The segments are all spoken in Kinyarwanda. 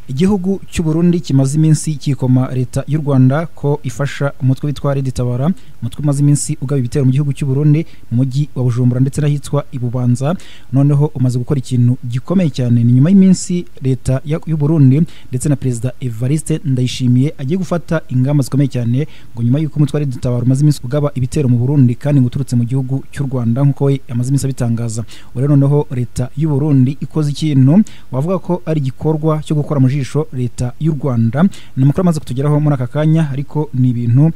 igihugu cy'u Burundi kimaze iminsi kikoma leta y'u Rwanda ko ifasha umutwe witwa Reditabara umutwe umaze iminsi ugaba ibitero mu gihugu cy'u Burundi mu mujyi wa Bujumbura ndetse n'ahitwa i Bubanza noneho umaze gukora ikintu gikomeye cyane ni nyuma y'iminsi leta y'u Burundi ndetse na perezida Evariste Ndayishimiye agiye gufata ingamba zikomeye cyane ngo nyuma y'uko umutwe wa Reditabara umaze iminsi ugaba ibitero mu Burundi kandi ngo uturutse mu gihugu cy'u Rwanda nk'uko we yamaze iminsi abitangaza rero noneho leta y'u Burundi ikoze ikintu wavuga ko ari igikorwa cyo gukora mu jisho leta y'u Rwanda ni amakuru amaze kutugeraho muri aka kanya ariko ni ibintu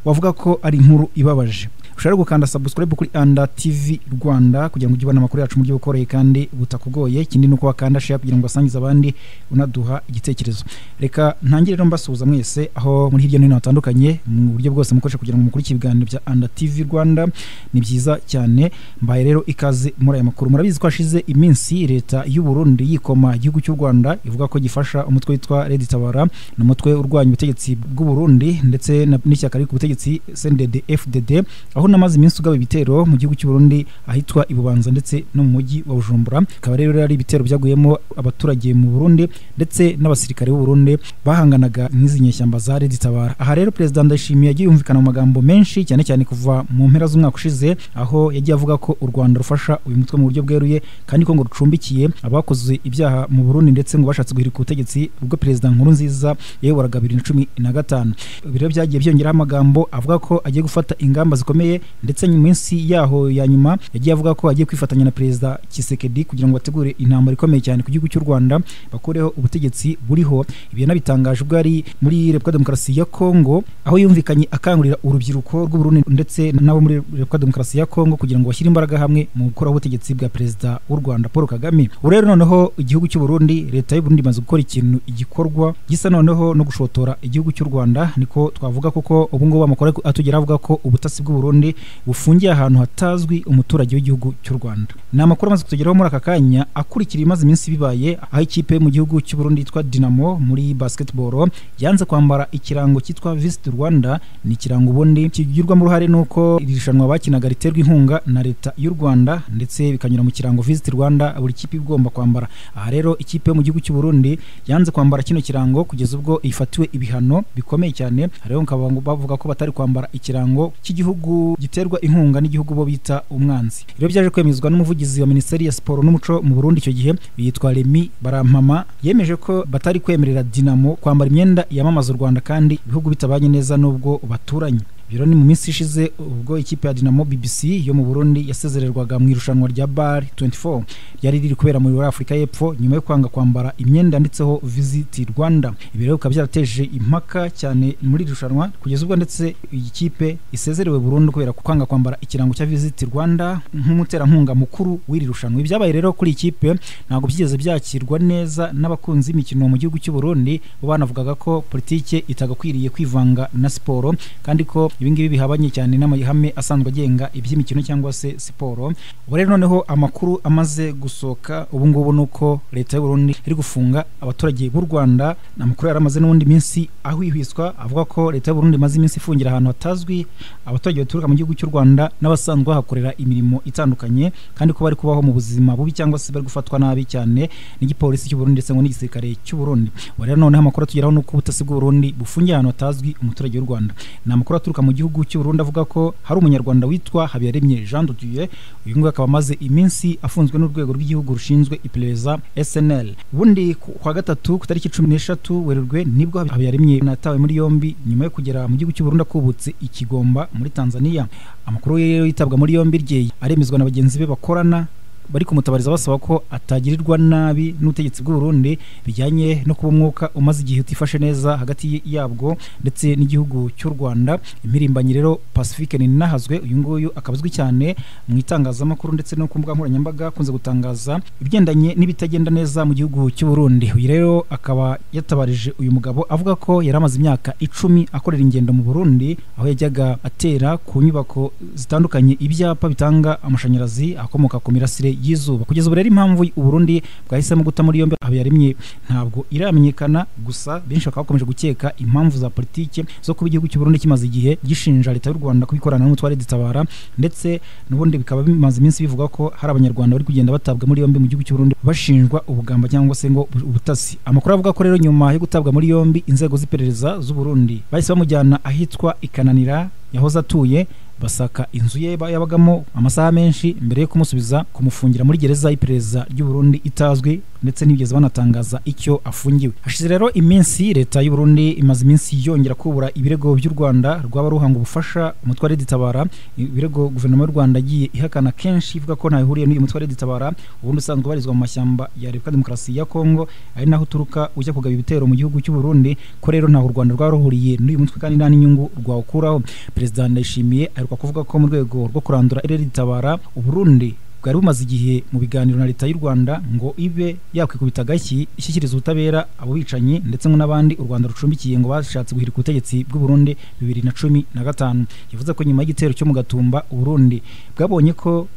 wavuga ko ari inkuru ibabaje ushobora gukanda subscribe kuri anda tv rwanda kugira ngo ujye ubona amakuru yacu mu buryo bukoreye kandi butakugoye ikindi ni uko wakanda share kugira ngo wasangize abandi unaduha igitekerezo reka ntangire rero mbasuhuza mwese aho muri hirya no hino hatandukanye mu buryo bwose mukoresha kugira ngo mukurikire ibiganiro bya anda tv rwanda ni byiza cyane mbaye rero ikaze muri aya makuru murabizi ko hashize iminsi leta y'u Burundi yikoma igihugu cy'u Rwanda ivuga ko gifasha umutwe witwa Red Tabara ni umutwe urwanya ubutegetsi bw'u Burundi ndetse n'ishyaka riri ku butegetsi CNDD FDD aho namaze iminsi ugaba ibitero mu gihugu cy'u Burundi ahitwa Ibubanza ndetse no mu mujyi wa Bujumbura akaba rero ari ibitero byaguyemo abaturage mu Burundi ndetse n'abasirikare b'u Burundi bahanganaga n'izi nyeshyamba za Red Tabara aha rero perezida Ndayishimiye yagiye yumvikana mu magambo menshi cyane cyane kuva mu mpera z'umwaka ushize aho yagiye avuga ko u Rwanda rufasha uyu mutwe mu buryo bweruye kandi ko ngo rucumbikiye abakoze ibyaha mu Burundi ndetse ngo bashatse guhirika ubutegetsi ubwo perezida nkuru nziza yayoboraga bibiri na cumi na gatanu rero byagiye byongeraho amagambo avuga ko agiye gufata ingamba zikomeye ndetse mu minsi yaho ya nyuma yagiye avuga ko agiye kwifatanya na perezida Kisekedi kugira ngo bategure intambara ikomeye cyane ku gihugu cy'u Rwanda bakureho ubutegetsi buriho ibyo nabitangaje ubwo ari muri Repubulika Demokarasi ya Kongo aho yumvikanye akangurira urubyiruko rw'u Burundi ndetse n'abo muri Repubulika Demokarasi ya Kongo kugira ngo bashyire imbaraga hamwe mu gukora ubutegetsi bwa perezida w'u Rwanda Paul Kagame ubu rero noneho igihugu cy'u Burundi leta y'u Burundi imaze gukora ikintu igikorwa gisa noneho no gushotora igihugu cy'u Rwanda niko twavuga kuko ubu ngubu amakuru atugera avuga ko ubutasi bw'u Burundi bufungiye ahantu hatazwi umuturage w'igihugu cy'u Rwanda ni amakuru amaze kutugeraho muri aka kanya akurikira imaze iminsi bibaye aho ikipe mu gihugu cy'u Burundi yitwa Dinamo muri basketball yanze kwambara ikirango cyitwa Visit Rwanda ni ikirango ubundi kigirwamo uruhare n'uko iri rushanwa bakinaga riterwa inkunga na leta y'u Rwanda ndetse bikanyura mu kirango Visit Rwanda buri kipe igomba kwambara aha rero ikipe mu gihugu cy'u Burundi yanze kwambara kino kirango kugeza ubwo ifatiwe ibihano bikomeye cyane rero bakaba bavuga ko batari kwambara ikirango cy'igihugu giterwa inkunga n'igihugu bo bita umwanzi rero byaje kwemezwa n'umuvugizi wa minisiteri ya siporo n'umuco mu Burundi icyo gihe yitwa Remy Barampama yemeje ko batari kwemerera Dinamo kwambara imyenda yamamaza u Rwanda kandi ibihugu bitabanye neza n'ubwo baturanye rero ni mu minsi ishize ubwo ikipe ya Dinamo BBC yo mu Burundi yasezererwaga mu irushanwa rya BAR 24 yari riri kubera muri Afurika y'Epfo nyuma yo kwanga kwambara imyenda yanditseho Visit Rwanda ibi rero bikaba byarateje impaka cyane muri iri rushanwa kugeza ubwo ndetse iyi kipe isezerewe burundu kubera kwanga kwambara ikirango cya Visit Rwanda nk'umuterankunga mukuru w'iri rushanwa ibyabaye rero kuri iyi kipe ntabwo byigeze byakirwa neza n'abakunzi b'imikino mu gihugu cy'u Burundi bo banavugaga ko politike itagakwiriye kwivanga na siporo kandi ko ibingibi bihabanye cyane n'amahame asanzwe agenga iby'imikino cyangwa se siporo ubu rero noneho amakuru amaze gusohoka ubu ngubu ni uko leta y'uburundi iri gufunga abaturage b'u rwanda ni amakuru yari amaze n'ubundi minsi ahwihwiswa avuga ko leta y'uburundi imaze iminsi ifungira ahantu hatazwi abaturage baturuka mu gihugu cy'u rwanda n'abasanzwe bahakorera imirimo itandukanye kandi ko bari kubaho mu buzima bubi cyangwa se bari gufatwa nabi cyane n'igipolisi cy'uburundi ndetse n'igisirikare cy'uburundi ubu rero noneho amakuru atugeraho ni uko ubutasi bw'uburundi bufungiye ahantu hatazwi umuturage w'u rwanda ni amakuru aturuka mu gihugu cy'u Burundi avuga ko hari umunyarwanda witwa Habiyaremye Jean de Dieu uyu nguyu akaba amaze iminsi afunzwe n'urwego rw'igihugu rushinzwe iperereza SNL ubundi kwa gatatu ku tariki 16 Werurwe nibwo Habiyaremye natawe muri yombi nyuma yo kugera mu gihugu cy'u Burundi akubutse ikigomba muri Tanzania amakuru ye rero yitabwa muri yombi rye aremezwa na bagenzi be bakorana bari kumutabariza basaba ko atagirirwa nabi n'ubutegetsi bw'u Burundi bijyanye no kuba umwuka umaze igihe utifashe neza hagati yabwo ndetse n'igihugu cy'u Rwanda impirimbanyi rero Pacifique ni nahazwe uyu nguyu akabazwi cyane mu itangazamakuru ndetse no ku mbuga nkoranyambaga akunze gutangaza ibigendanye n'ibitagenda neza mu gihugu cy'u Burundi uyu rero akaba yatabarije uyu mugabo avuga ko yari amaze imyaka icumi akorera ingendo mu Burundi aho yajyaga atera ku nyubako zitandukanye ibyapa bitanga amashanyarazi akomoka ku mirasire n'imirasire y'izuba kugeza ubu rero impamvu u Burundi bwahisemo guta muri yombi Habiyaremye ntabwo iramenyekana gusa benshi bakaba bakomeje gukeka impamvu za politike zo kuba igihugu cy'u Burundi kimaze igihe gishinja leta y'u Rwanda kubikorana n'umutware ditabara ndetse n'ubundi bikaba bimaze iminsi bivuga ko hari abanyarwanda bari kugenda batabwa muri yombi mu gihugu cy'u Burundi bashinjwa ubugamba cyangwa se ngo ubutasi amakuru avuga ko rero nyuma yo gutabwa muri yombi inzego z'iperereza z'u Burundi bahise bamujyana ahitwa ikananira yahoze atuye basaka inzu ye yabagamo amasaha menshi mbere yo kumusubiza kumufungira muri gereza y'iperereza ry'u Burundi itazwi ndetse ntibigeze banatangaza icyo afungiwe hashize rero iminsi leta y'u Burundi imaze iminsi yongera kubura ibirego by'u Rwanda rwaba ruhanga ubufasha umutware ditabara ibirego guverinoma y'u Rwanda yagiye ihakana kenshi ivuga ko ntayihuriye n'uyu mutware ditabara ubundi usanzwe ubarizwa mu mashyamba ya Repubulika Demokarasi ya Kongo ari naho uturuka ujya kugaba ibitero mu gihugu cy'u Burundi ko rero ntaho u Rwanda rwaba ruhuriye n'uyu mutwe kandi nta n'inyungu rwawukuraho perezida ndayishimiye aheruka kuvuga ko mu rwego rwo kurandura irere ritabara uburundi bwari bumaze igihe mu biganiro na leta y'u Rwanda ngo ibe yakwikubita agashyi ishyikiriza ubutabera abo bicanyi ndetse ngo n'abandi u Rwanda rucumbikiye ngo bashatse guhirika ubutegetsi bw'u Burundi bibiri na cumi na gatanu yavuze ko nyuma y'igitero cyo mu Gatumba u Burundi bwabonye ko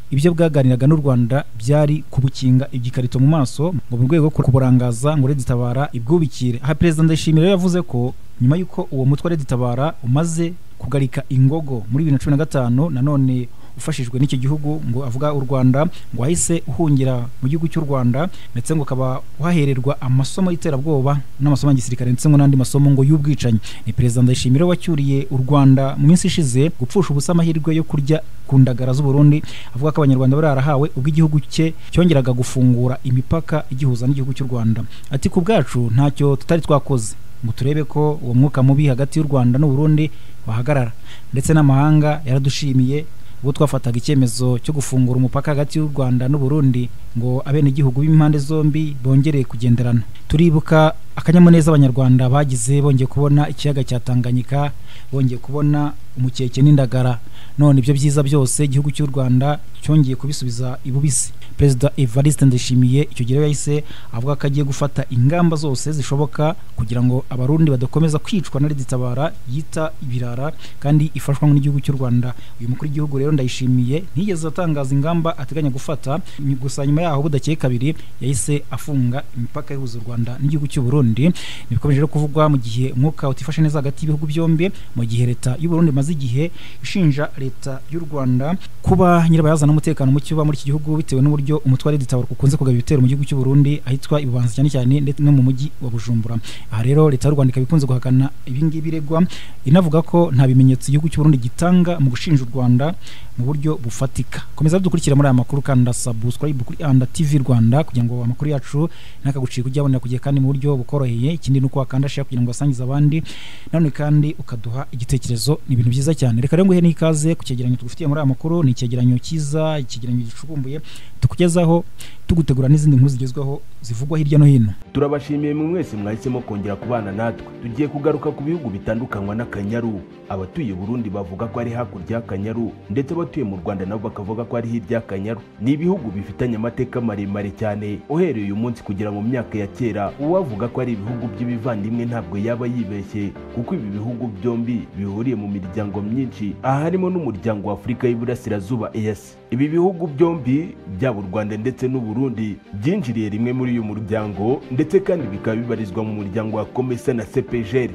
ibyo bwaganiraga n'u Rwanda byari kubukinga igikarito mu maso ngo mu rwego rwo kuburangaza ngo reditabara ibwubikire aha perezida ndayishimira yavuze ko nyuma y'uko uwo mutwe reditabara umaze kugarika ingogo muri bibiri na cumi na gatanu nanone ufashijwe n'icyo gihugu ngo avuga u Rwanda ngo wahise uhungira mu gihugu cy'u Rwanda ndetse ngo ukaba wahererwa amasomo y'iterabwoba n'amasomo ya gisirikare ndetse ngo n'andi masomo ngo y'ubwicanyi ni perezida Ndayishimire wacyuriye u Rwanda mu minsi ishize gupfusha ubusa amahirwe yo kurya ku ndagara z'u Burundi avuga ko abanyarwanda bari arahawe ubwo igihugu cye cyongeraga gufungura imipaka igihuza n'igihugu cy'u Rwanda ati ku bwacu ntacyo tutari twakoze ngo turebe ko uwo mwuka mubi hagati y'u Rwanda n'u Burundi wahagarara ndetse n'amahanga yaradushimiye ubwo twafataga icyemezo cyo gufungura umupaka hagati y'u Rwanda n'u Burundi ngo abenegihugu b'impande zombi bongere kugenderana turibuka akanyamuneza abanyarwanda bagize bongeye kubona ikiyaga cya Tanganyika bongeye kubona umukeke n'indagara none ibyo byiza byose igihugu cy'u Rwanda cyongeye kubisubiza ibubisi perezida Evariste Ndayishimiye icyo gihe yahise avuga ko agiye gufata ingamba zose zishoboka kugira ngo abarundi badakomeza kwicwa na reditabara yita ibirara kandi ifashwa n'igihugu cy'u Rwanda uyu mukuru w'igihugu rero ndayishimiye ntiyigeze atangaza ingamba ateganya gufata gusa nyuma yaho budakeye kabiri yahise afunga imipaka ihuza u Rwanda n'igihugu cy'u Burundi nibikomeje rero kuvugwa mu gihe umwuka utifashe neza hagati y'ibihugu byombi mu gihe leta y'u Burundi imaze igihe ishinja leta y'u Rwanda kuba nyirabayazana umutekano muke uba muri iki gihugu bitewe n'uburyo umutware ditabara ukunze kugaba ibitero mu gihugu cy'u Burundi ahitwa ibubanza cyane cyane ndetse no mu mujyi wa Bujumbura aha rero leta y'u Rwanda ikaba ikunze guhakana ibingibi biregwa inavuga ko nta bimenyetso igihugu cy'u Burundi gitanga mu gushinja u Rwanda mu buryo bufatika komeza dukurikira muri aya makuru kandi subscribe kuri anda TV Rwanda kugira ngo amakuru yacu ntakagucike ujya abona kugiye kandi mu buryo bukoroheye ikindi nuko wakanda share kugira ngo wasangize abandi nanone kandi ukaduha igitekerezo ni ibintu byiza cyane reka rero nguhe n'ikaze ku cyegeranyo tugufitiye muri aya makuru ni icyegeranyo cyiza icyegeranyo gicukumbuye tukugezaho tugutegura n'izindi nkuru zigezweho zivugwa hirya no hino turabashimiye mwe mwese mwahisemo kongera kubana natwe tugiye kugaruka ku bihugu bitandukanywa n'akanyaru abatuye Burundi bavuga ko ari hakurya y'akanyaru ndetse abatuye mu Rwanda nabo bakavuga ko ari hirya y'akanyaru ni ibihugu bifitanye amateka maremare cyane uhereye uyu munsi kugera mu myaka ya kera uwavuga ko ari ibihugu by'ibivandimwe ntabwo yaba yibeshye kuko ibi bihugu byombi bihuriye mu miryango myinshi aha harimo n'umuryango wa Afurika y'Iburasirazuba EAC ibi bihugu byombi byaba u Rwanda ndetse n'u Burundi byinjiriye rimwe muri uyu muryango ndetse kandi bikaba bibarizwa mu muryango wa Comesa na CPGL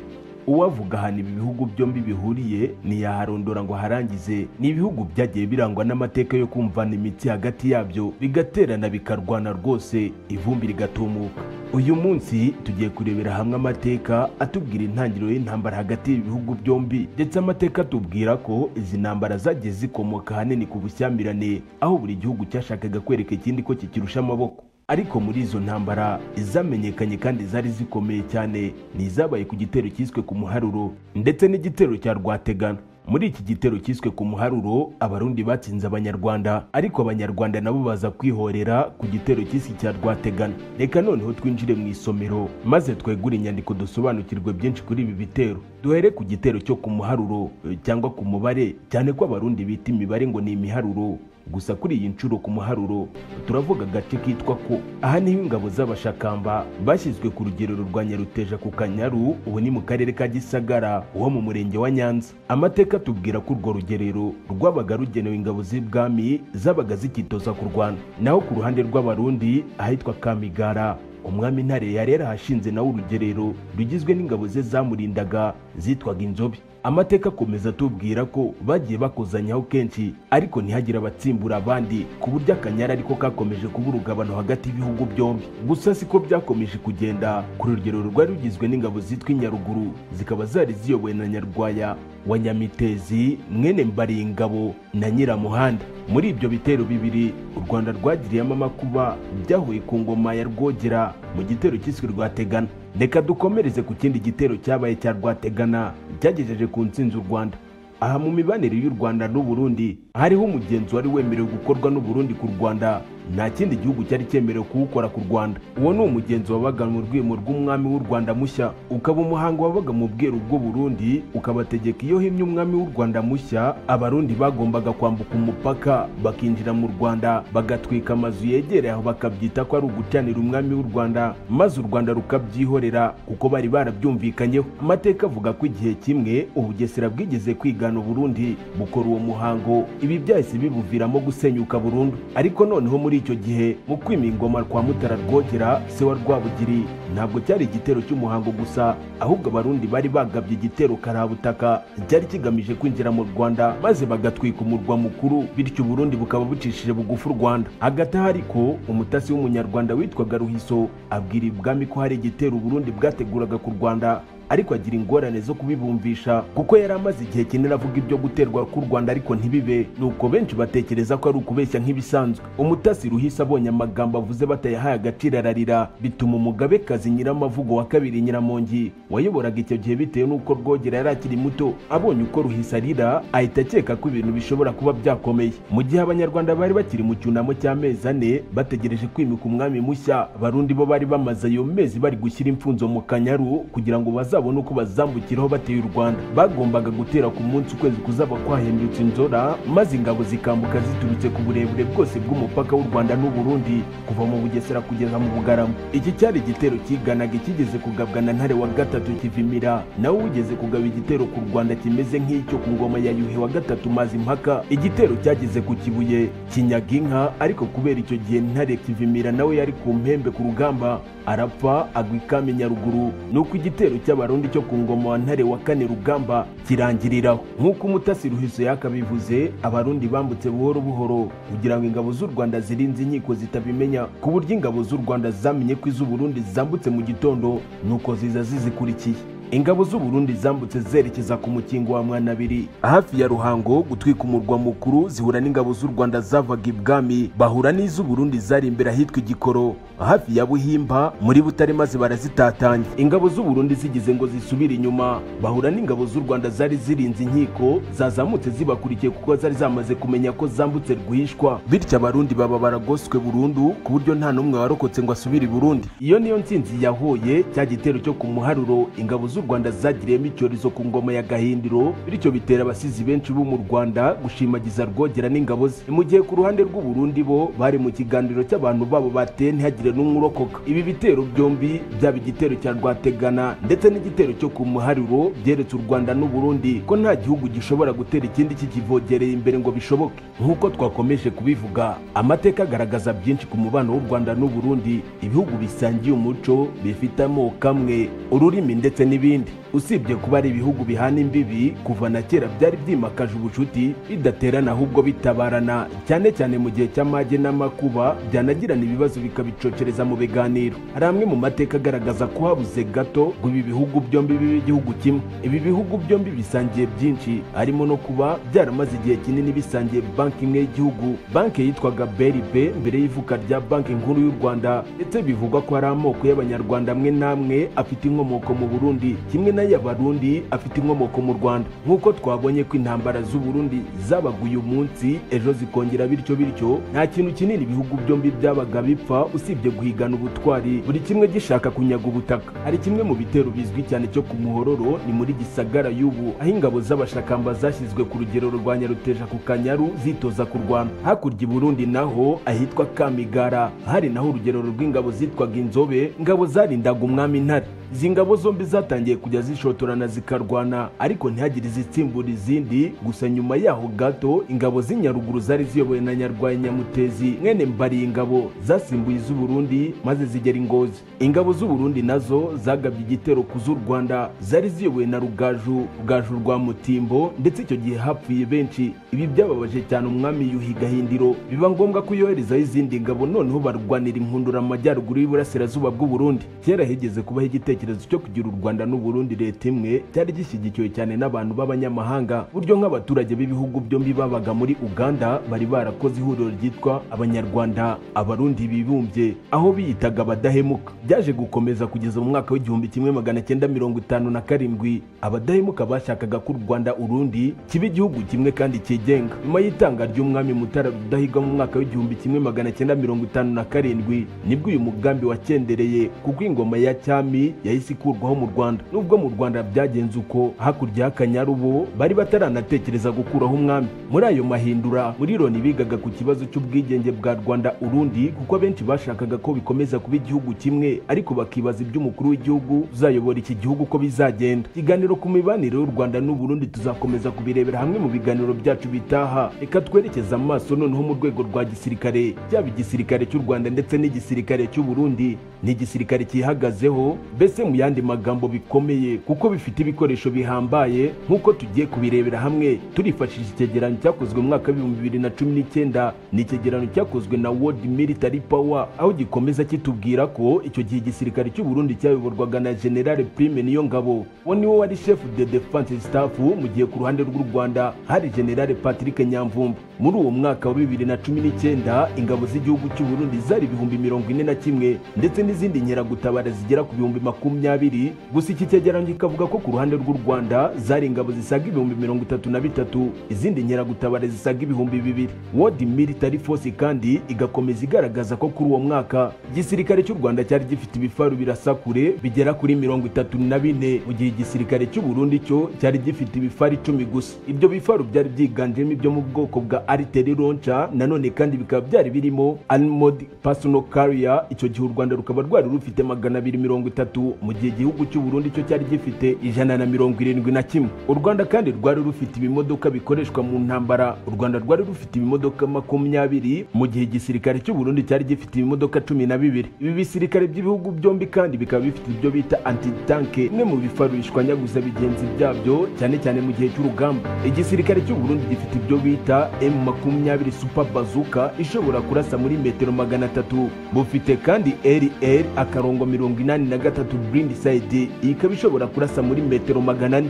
uwavuga ahantu ibi bihugu byombi bihuriye ntiyaharondora ngo aharangize ni ibihugu byagiye birangwa n'amateka yo kumvana imitsi hagati yabyo bigaterana bikarwana rwose ivumbi rigatumuka uyu munsi tugiye kurebera hamwe amateka atubwira intangiriro y'intambara hagati y'ibihugu byombi ndetse amateka atubwira ko izi ntambara zagiye zikomoka ahanini ku bushyamirane aho buri gihugu cyashakaga kwereka ikindi ko kikirusha amaboko ariko muri izo ntambara izamenyekanye kandi zari zikomeye cyane ni izabaye ku gitero cyiswe ku muharuro ndetse n'igitero cya rwategana muri iki gitero cyiswe ku muharuro abarundi batsinze abanyarwanda ariko abanyarwanda nabo baza kwihorera ku gitero cy'isi cya rwategana reka noneho twinjire mu isomero maze twegure inyandiko dusobanukirwe byinshi kuri ibi bitero duhere ku gitero cyo ku muharuro eh, cyangwa ku mubare cyane ko abarundi bita imibare ngo ni imiharuro gusa kuri iyi nshuro ku muharuro turavuga agace kitwa ko aha niho ingabo z'abashakamba bashyizwe ku rugerero rwa nyaruteja ku kanyaru ubu ni mu karere ka gisagara uwo mu murenge wa nyanza amateka atubwira ko urwo rugerero rwabaga rugenewe ingabo z'ibwami zabaga zikitoza ku rwanda naho ku ruhande rw'abarundi ahitwa kamigara umwami ntare yari yarahashinze nawe urugerero rugizwe n'ingabo ze zamurindaga zitwaga inzobe amateka akomeza atubwira ko bagiye bakozanyaho kenshi ariko ntihagire abatsimbura abandi ku buryo akanyara ariko kakomeje kuba urugabano hagati y'ibihugu byombi gusa siko byakomeje kugenda ku rugerero rwari rugizwe n'ingabo zitwa inyaruguru zikaba zari ziyobowe na nyarwaya wa nyamitezi mwene mbaringabo na nyiramuhanda muri ibyo bitero bibiri u rwanda rwagiriyemo amakuba byahuye ku ngoma ya rwogera mu gitero cyiswe rwategana reka dukomereze ku kindi gitero cyabaye cya rwategana cyagejeje ku ntsinzi u rwanda aha mu mibanire y'u rwanda n'uburundi hariho umugenzo wari wemerewe gukorwa n'uburundi ku rwanda nta kindi gihugu cyari cyemerewe kuwukora ku rwanda uwo ni umugenzo wabaga mu rwimo rw'umwami w'u rwanda mushya ukaba umuhango wabaga mu bweru bw'uburundi ukabategeka iyo himye umwami w'u rwanda mushya abarundi bagombaga kwambuka umupaka bakinjira mu rwanda bagatwika amazu yegereye aho bakabyita ko ari ugucanira umwami w'u rwanda maze u rwanda rukabyihorera kuko bari barabyumvikanyeho amateka avuga ko igihe kimwe ubugesera bwigeze kwigana uburundi bukora uwo muhango ibi byahise bibuviramo gusenyuka burundu ariko noneho muri icyo gihe mu kwima ingoma kwa mutara rwogera se wa rwabugiri ntabwo cyari igitero cy'umuhango gusa ahubwo abarundi bari bagabye igitero karabutaka cyari kigamije kwinjira mu rwanda maze bagatwika umurwa mukuru bityo uburundi bukaba bucishije bugufi u rwanda hagati aho ariko umutasi w'umunyarwanda witwaga ruhiso abwira ibwami ko hari igitero uburundi bwateguraga ku rwanda ariko agira ingorane zo kubibumvisha kuko yari amaze igihe kinini avuga ibyo guterwa k'u rwanda ariko ntibibe nuko benshi batekereza ko ari ukubeshya nk'ibisanzwe umutasi ruhise abonye amagambo avuze batayahaye agaciro ararira bituma umugabekazi nyiramavugo wa kabiri nyiramongi wayoboraga icyo gihe bitewe n'uko rwogera yari akiri muto abonye uko ruhise arira ahita akeka ko ibintu bishobora kuba byakomeye mu gihe abanyarwanda bari bakiri mu cyunamo cy'amezi ane bategereje kwimika umwami mushya barundi bo bari bamaze ayo mezi bari gushyira imfunzo mu kanyaru kugira ngo bazabone bazabone uko bazambukiraho bateye u Rwanda bagombaga gutera ku munsi ukwezi kuzaba kwahindutse inzora maze ingabo zikambuka ziturutse ku burebure bwose bw'umupaka w'u Rwanda n'u Burundi kuva mu Bugesera kugeza mu Bugarama iki cyari igitero kiganaga ikigeze kugabwa na Ntare wa gatatu Kivimira nawe wigeze kugaba igitero ku Rwanda kimeze nk'icyo ku ngoma ya Yuhi wa gatatu mazi impaka igitero cyageze ku Kibuye kinyaga inka ariko kubera icyo gihe Ntare Kivimira nawe yari ku mpembe ku rugamba arapfa agwa ikami Nyaruguru nuko igitero cy'aba Abarundi cyo ku ngoma wa Ntare wa kane Rugamba kirangiriraho nk'uko umutasi Ruhiso yakabivuze Abarundi bambutse buhoro buhoro kugira ngo ingabo z'u Rwanda zirinze inkiko zitabimenya ku buryo ingabo z'u Rwanda zamenye ko iz'Uburundi zambutse mu gitondo nuko ziza zizikurikiye ingabo z'uburundi zambutse zerekeza ku mukingo wa mwanabiri hafi ya ruhango gutwika umurwa mukuru zihura n'ingabo z'u rwanda zavaga ibwami bahura n'iz'uburundi zari imbere ahitwa igikoro hafi ya buhimba muri butare maze barazitatanya ingabo z'uburundi zigize ngo zisubire inyuma bahura n'ingabo z'u rwanda zari zirinze inkiko zazamutse zibakurikiye kuko zari zamaze kumenya ko zambutse rwihishwa bityo abarundi baba baragoswe burundu ku buryo nta n'umwe warokotse ngo asubire i burundi iyo niyo nsinzi yahuye cya gitero cyo ku muharuro ingabo z'u z'u Rwanda zagiriyemo icyorezo ku ngoma ya Gahindiro bityo bitera abasizi benshi bo mu Rwanda gushimagiza Rwogera n'ingabo ze mu gihe ku ruhande rw'u Burundi bo bari mu kiganiro cy'abantu babo bateye ntihagire n'umwe urokoka ibi bitero byombi byaba igitero cya Rwategana ndetse n'igitero cyo ku muharuro byeretse u Rwanda n'u Burundi ko nta gihugu gishobora gutera ikindi kikivogereye imbere ngo bishoboke nk'uko twakomeje kubivuga amateka agaragaza byinshi ku mubano w'u Rwanda n'u Burundi ibihugu bisangiye umuco bifite amoko amwe ururimi ndetse n'ibindi ibindi usibye kuba ari ibihugu bihana imbibi kuva na kera byari byimakaje ubucuti bidaterana ahubwo bitabarana cyane cyane mu gihe cy'amage n'amakuba byanagirana ibibazo bikabicocereza mu biganiro hari amwe mu mateka agaragaza ko habuze gato ngo ibi bihugu byombi bibe igihugu kimwe ibi bihugu byombi bisangiye byinshi harimo no kuba byaramaze igihe kinini bisangiye banki imwe y'igihugu banki yitwaga brb mbere y'ivuka rya banki nkuru y'u rwanda ndetse bivugwa ko hari amoko y'abanyarwanda amwe n'amwe afite inkomoko mu burundi kimwe na amazina y'abarundi afite inkomoko mu rwanda nk'uko twabonye ko intambara z'uburundi zabaga uyu munsi ejo zikongera bityo bityo nta kintu kinini ibihugu byombi byabaga bipfa usibye guhigana ubutwari buri kimwe gishaka kunyaga ubutaka hari kimwe mu bitero bizwi cyane cyo ku muhororo ni muri gisagara y'ubu aho ingabo z'abashakamba zashyizwe ku rugero rwa nyaruteja ku kanyaru zitoza kurwana hakurya i burundi naho ahitwa kamigara hari naho urugero rw'ingabo zitwaga inzobe ingabo zarindaga umwami ntare izi ngabo zombi zatangiye kujya zishotorana zikarwana ariko ntihagire izitsimbura izindi gusa nyuma yaho gato ingabo z'inyaruguru zari ziyobowe na nyarwaya nyamutezi mwene mbariye ingabo zasimbuye iz'uburundi maze zigera ingozi ingabo z'uburundi nazo zagabye igitero ku z'u rwanda zari ziyobowe na rugaju rugaju rwa mutimbo ndetse icyo gihe hapfuye benshi ibi byababaje cyane umwami yuhi gahindiro biba ngombwa ko yoherezaho izindi ngabo noneho barwanira inkundura amajyaruguru y'iburasirazuba bw'uburundi kera higeze kubaho igitero igitekerezo cyo kugira u rwanda n'uburundi leta imwe cyari gishyigikiwe cyane n'abantu b'abanyamahanga buryo nk'abaturage b'ibihugu byombi babaga muri uganda bari barakoze ihuriro ryitwa abanyarwanda abarundi bibumbye aho biyitaga abadahemuka byaje gukomeza kugeza mu mwaka w'igihumbi kimwe magana cyenda mirongo itanu na karindwi abadahemuka bashakaga ko u rwanda urundi kiba igihugu kimwe kandi cyigenga nyuma y'itanga ry'umwami mutara rudahiga mu mwaka w'igihumbi kimwe magana cyenda mirongo itanu na karindwi nibwo uyu mugambi wakendereye kuko ingoma ya cyami yahise ikurwaho mu rwanda nubwo mu rwanda byagenze uko hakurya y'akanyarubo bari bataranatekereza gukuraho umwami muri ayo mahindura muri loni bigaga ku kibazo cy'ubwigenge bwa rwanda urundi kuko abenshi bashakaga ko bikomeza kuba igihugu kimwe ariko bakibaza iby'umukuru w'igihugu uzayobora iki gihugu uko bizagenda ikiganiro ku mibanire y'u rwanda n'uburundi tuzakomeza kubirebera hamwe mu biganiro byacu bitaha reka twerekeze amaso noneho mu rwego rwa gisirikare byaba igisirikare cy'u rwanda ndetse n'igisirikare cy'uburundi ni igisirikare cyihagazeho mbese mu yandi magambo bikomeye kuko bifite ibikoresho bihambaye nk'uko tugiye kubirebera hamwe turifashisha icyegeranyo cyakozwe mu mwaka w'ibihumbi bibiri na cumi n'icyenda ni icyegeranyo cyakozwe na world military power aho gikomeza kitubwira ko icyo gihe igisirikare cy'uburundi cyayoborwaga na general prime niyo ngabo uwo niwe wari chef de defense staff mu gihe ku ruhande rw'u rwanda hari general patrick nyamvumba muri uwo mwaka wa bibiri na cumi n'icyenda ingabo z'igihugu cy'uburundi zari ibihumbi mirongo ine na kimwe ndetse n'izindi nkeragutabara zigera ku bihumbi makumyabiri makumyabiri gusa iki cyegeranyo kikavuga ko ku ruhande rw'u rwanda zari ingabo zisaga ibihumbi mirongo itatu na bitatu izindi nkeragutabara zisaga ibihumbi bibiri world military force kandi igakomeza igaragaza ko kuri uwo mwaka igisirikare cy'u rwanda cyari gifite ibifaru birasakure bigera kuri mirongo itatu na bine mu gihe igisirikare cy'u burundi cyo cyari gifite ibifaru icumi gusa ibyo bifaru byari byiganjemo ibyo mu bwoko bwa ariteri lonca nanone kandi bikaba byari birimo armored personal carrier icyo gihe u rwanda rukaba rwari rufite magana abiri mirongo itatu mu gihe igihugu cy'uburundi cyo cyari gifite ijana na mirongo irindwi na kimwe u rwanda kandi rwari rufite ibimodoka bikoreshwa mu ntambara u rwanda rwari rufite ibimodoka makumyabiri mu gihe igisirikare cy'uburundi cyari gifite ibimodoka cumi na bibiri ibi bisirikare by'ibihugu byombi kandi bikaba bifite ibyo bita antitanke imwe mu bifarushwanyaguza bigenzi byabyo cyane cyane mu gihe cy'urugamba igisirikare cy'uburundi gifite ibyo bita m makumyabiri super bazuka ishobora kurasa muri metero magana atatu bufite kandi rr akarongo mirongo inani na gatatu blindside iyi ikaba ishobora kurasa muri metero magana ane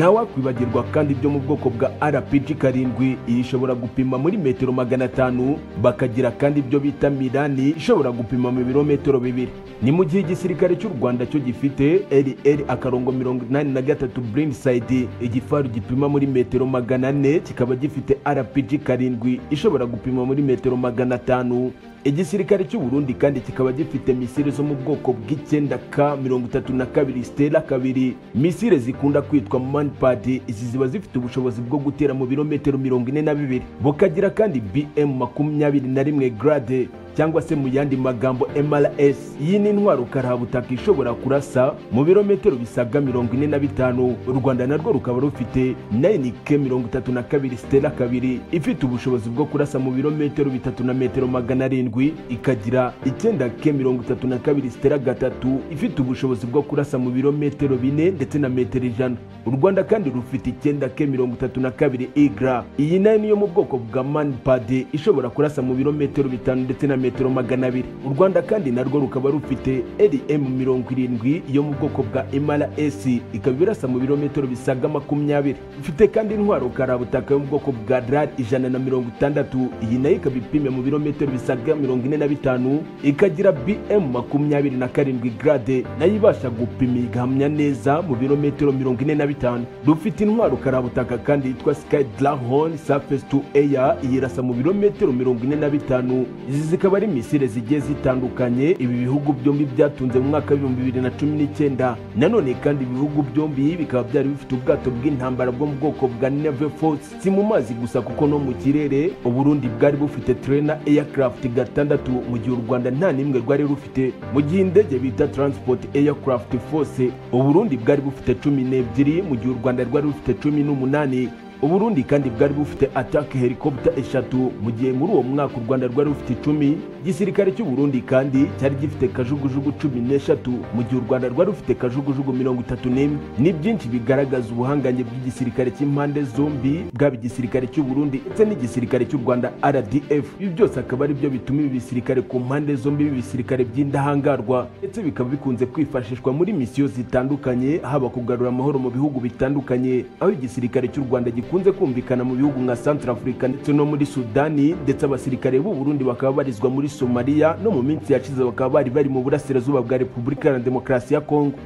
ntawakwibagirwa kandi ibyo mu bwoko bwa rpg karindwi iyi ishobora gupima muri metero magana atanu bakagira kandi ibyo bita mirani ishobora gupima mu birometero bibiri ni mu gihe igisirikare cy'u rwanda cyo gifite rr akarongo mirongo inani na gatatu blindside igifaru gipima muri metero magana ane kikaba gifite rpg karindwi ishobora gupima muri metero magana atanu igisirikare cy'u Burundi kandi kikaba gifite misile zo mu bwoko bw'icyenda ka mirongo itatu na kabiri stela kabiri misile zikunda kwitwa manpad izi ziba zifite ubushobozi bwo gutera mu birometero mirongo ine na bibiri bukagira kandi bm makumyabiri na rimwe grade cyangwa se mu yandi magambo mrs iyi ni intwaro karabutaka ishobora kurasa mu birometero bisaga mirongo ine na bitanu u rwanda narwo rukaba rufite 9k mirongo itatu na kabiri stela kabiri ifite ubushobozi bwo kurasa mu birometero bitatu na metero magana arindwi ikagira icyenda k mirongo itatu na kabiri stela gatatu ifite ubushobozi bwo kurasa mu birometero bine ndetse na metero ijana u rwanda kandi rufite icyenda k mirongo itatu na kabiri igra iyi nayo niyo mu bwoko bwa manpad ishobora kurasa mu birometero bitanu ndetse na metero santimetero magana abiri u rwanda kandi narwo rukaba rufite rm mirongo irindwi yo mu bwoko bwa mrs ikaba ibirasa mu birometero bisaga makumyabiri ifite kandi intwaro karabutaka yo mu bwoko bwa drad ijana na mirongo itandatu iyi nayo ikaba ipima mu birometero bisaga mirongo ine na bitanu ikagira bm makumyabiri na karindwi grade nayo ibasha gupima igahamya neza mu birometero mirongo ine na bitanu dufite intwaro karabutaka kandi yitwa sky drahon surface to air iyirasa mu birometero mirongo ine na bitanu izi zikaba ari misile zigiye zitandukanye ibi bihugu byombi byatunze mu mwaka w'ibihumbi bibiri na cumi n'icyenda nanone kandi ibihugu byombi bikaba byari bifite ubwato bw'intambara bwo mu bwoko bwa neve force si mu mazi gusa kuko no mu kirere uburundi bwari bufite trainer aircraft gatandatu mu gihe u rwanda nta n'imwe rwari rufite mu gihe indege bita transport aircraft force uburundi bwari bufite cumi n'ebyiri mu gihe u rwanda rwari rufite cumi n'umunani uburundi kandi bwari bufite atake helikopita eshatu mu gihe muri uwo mwaka u rwanda rwari rufite icumi igisirikare cy'uburundi kandi cyari gifite kajugujugu cumi n'eshatu mu gihe u rwanda rwari rufite kajugujugu mirongo itatu n'imwe ni byinshi bigaragaza ubuhangange bw'igisirikare cy'impande zombi bwaba igisirikare cy'uburundi ndetse n'igisirikare cy'u rwanda rdf ibi byose akaba ari byo bituma ibi bisirikare ku mpande zombi b'ibisirikare by'indahangarwa ndetse bikaba bikunze kwifashishwa muri misiyo zitandukanye haba kugarura amahoro mu bihugu bitandukanye aho igisirikare cy'u rwanda bikunze kumvikana mu bihugu nka Centrafrica ndetse no muri Sudani ndetse abasirikare b'u Burundi bakaba barizwa muri Somalia no mu minsi yashize bakaba bari bari mu burasirazuba bwa Repubulika ya Demokarasi ya Kongo